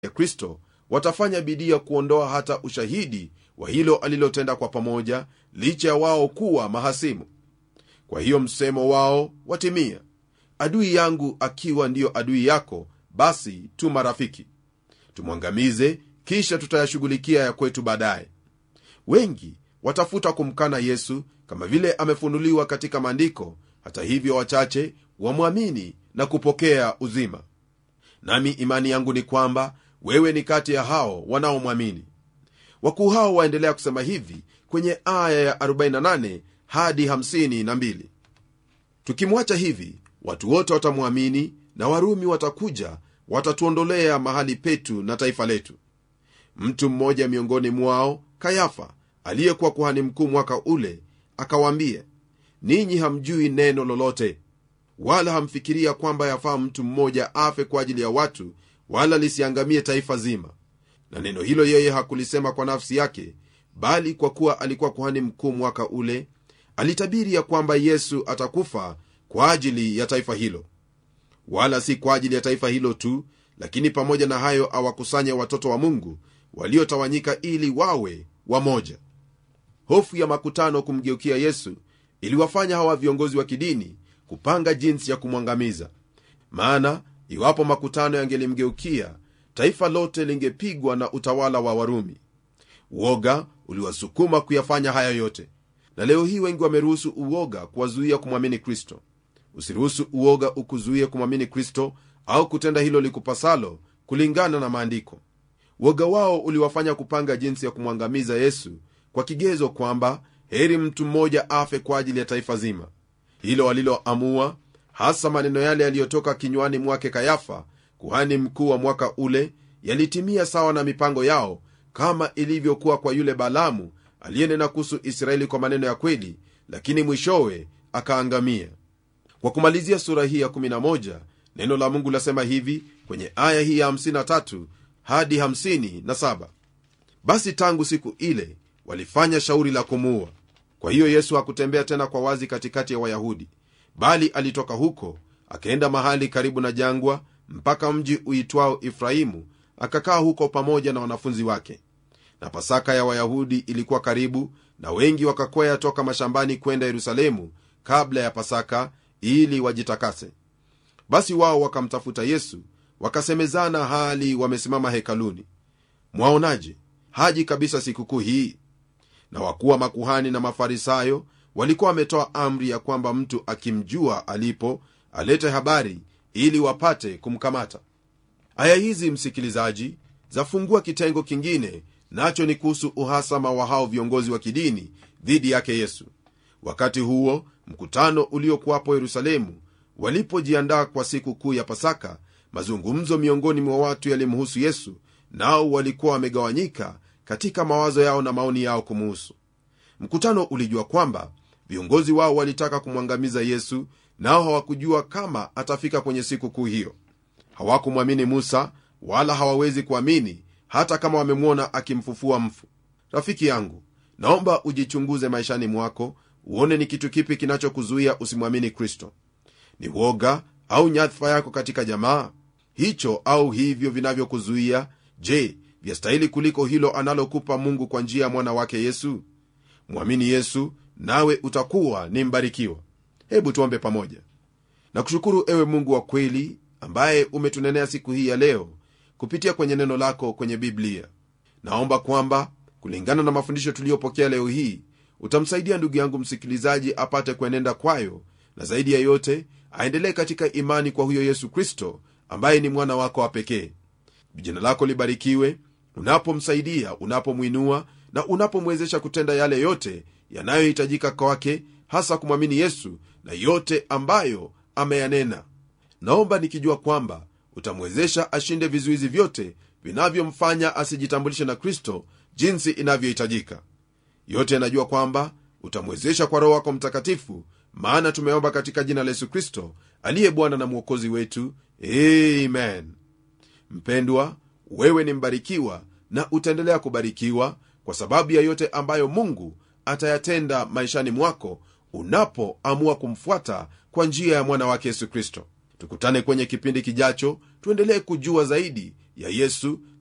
ya kristo watafanya bidii ya kuondoa hata ushahidi wa hilo alilotenda kwa pamoja licha ya wao kuwa mahasimu kwa hiyo msemo wao watimia adui yangu akiwa ndiyo adui yako basi tu marafiki tumwangamize kisha tutayashughulikia ya kwetu baadaye wengi watafuta kumkana yesu kama vile amefunuliwa katika maandiko hata hivyo wachache wamwamini na kupokea uzima nami imani yangu ni kwamba wewe ni kati ya hao wanaomwamini wakuu hao waendelea kusema hivi kwenye aya ya 48 hadi 52 tukimwacha hivi watu wote watamwamini na warumi watakuja watatuondolea mahali petu na taifa letu mtu mmoja miongoni mwao kayafa aliyekuwa kuhani mkuu mwaka ule akawaambia ninyi hamjui neno lolote wala hamfikiria kwamba yafaa mtu mmoja afe kwa ajili ya watu wala lisiangamie taifa zima na neno hilo yeye hakulisema kwa nafsi yake bali kwa kuwa alikuwa kuhani mkuu mwaka ule alitabiri ya kwamba yesu atakufa kwa ajili ya taifa hilo wala si kwa ajili ya taifa hilo tu lakini pamoja na hayo awakusanye watoto wa mungu waliotawanyika ili wawe wamoja hofu ya makutano kumgeukia yesu iliwafanya hawa viongozi wa kidini kupanga jinsi ya kumwangamiza maana iwapo makutano yangelimgeukia taifa lote lingepigwa na utawala wa warumi uoga uliwasukuma kuyafanya haya yote na leo hii wengi wameruhusu uoga kuwazuia kumwamini kristo usiruhusu uoga ukuzuie kumwamini kristo au kutenda hilo likupasalo kulingana na maandiko uoga wao uliwafanya kupanga jinsi ya kumwangamiza yesu kwa kigezo kwamba heri mtu mmoja afe kwa ajili ya taifa zima hilo waliloamua hasa maneno yale yaliyotoka kinywani mwake kayafa kuhani mkuu wa mwaka ule yalitimia sawa na mipango yao kama ilivyokuwa kwa yule balamu aliyenena kuhusu israeli kwa maneno ya kweli lakini mwishowe akaangamia kwa kumalizia sura hii ya 11 neno la mungu lasema hivi kwenye aya hii ya 53 hadi 57 basi tangu siku ile walifanya shauri la kumuua kwa hiyo yesu hakutembea tena kwa wazi katikati ya wayahudi bali alitoka huko akaenda mahali karibu na jangwa mpaka mji uitwao efraimu akakaa huko pamoja na wanafunzi wake na pasaka ya wayahudi ilikuwa karibu na wengi wakakwea toka mashambani kwenda yerusalemu kabla ya pasaka ili wajitakase basi wao wakamtafuta yesu wakasemezana hali wamesimama hekaluni mwaonaje haji kabisa sikukuu hii na wakuwa makuhani na mafarisayo walikuwa wametoa amri ya kwamba mtu akimjua alipo alete habari ili wapate kumkamata aya hizi msikilizaji zafungua kitengo kingine nacho ni kuhusu uhasama wa hao viongozi wa kidini dhidi yake yesu wakati huo mkutano uliokuwapo yerusalemu walipojiandaa kwa siku kuu ya pasaka mazungumzo miongoni mwa watu yalimhusu yesu nao walikuwa wamegawanyika katika mawazo yao na maoni yao kumuhusu mkutano ulijua kwamba viongozi wao walitaka kumwangamiza yesu nao hawakujua kama atafika kwenye siku kuu hiyo hawakumwamini musa wala hawawezi kuamini hata kama wamemwona akimfufua mfu rafiki yangu naomba ujichunguze maishani mwako uone ni kitu kipi kinachokuzuia usimwamini kristo ni woga au nyadhifa yako katika jamaa hicho au hivyo vinavyokuzuia je vyastahili kuliko hilo analokupa mungu kwa njia ya mwana wake yesu mwamini yesu nawe utakuwa ni mbarikiwa hebu tuombe pamoja na kushukuru ewe mungu wa kweli ambaye umetunenea siku hii ya leo kupitia kwenye neno lako kwenye biblia naomba kwamba kulingana na mafundisho tuliyopokea leo hii utamsaidia ndugu yangu msikilizaji apate kuenenda kwayo na zaidi ya yote aendelee katika imani kwa huyo yesu kristo ambaye ni mwana wako wa pekee jina lako libarikiwe unapomsaidia unapomwinua na unapomwezesha kutenda yale yote yanayohitajika kwake hasa kumwamini yesu na yote ambayo ameyanena naomba nikijua kwamba utamwezesha ashinde vizuizi vyote vinavyomfanya asijitambulishe na kristo jinsi inavyohitajika yote yanajua kwamba utamwezesha kwa roho wako mtakatifu maana tumeomba katika jina la yesu kristo aliye bwana na mwokozi wetu amen mpendwa wewe ni mbarikiwa na utaendelea kubarikiwa kwa sababu ya yote ambayo mungu atayatenda maishani mwako unapoamua kumfuata kwa njia ya mwana wake yesu kristo tukutane kwenye kipindi kijacho tuendelee kujua zaidi ya yesu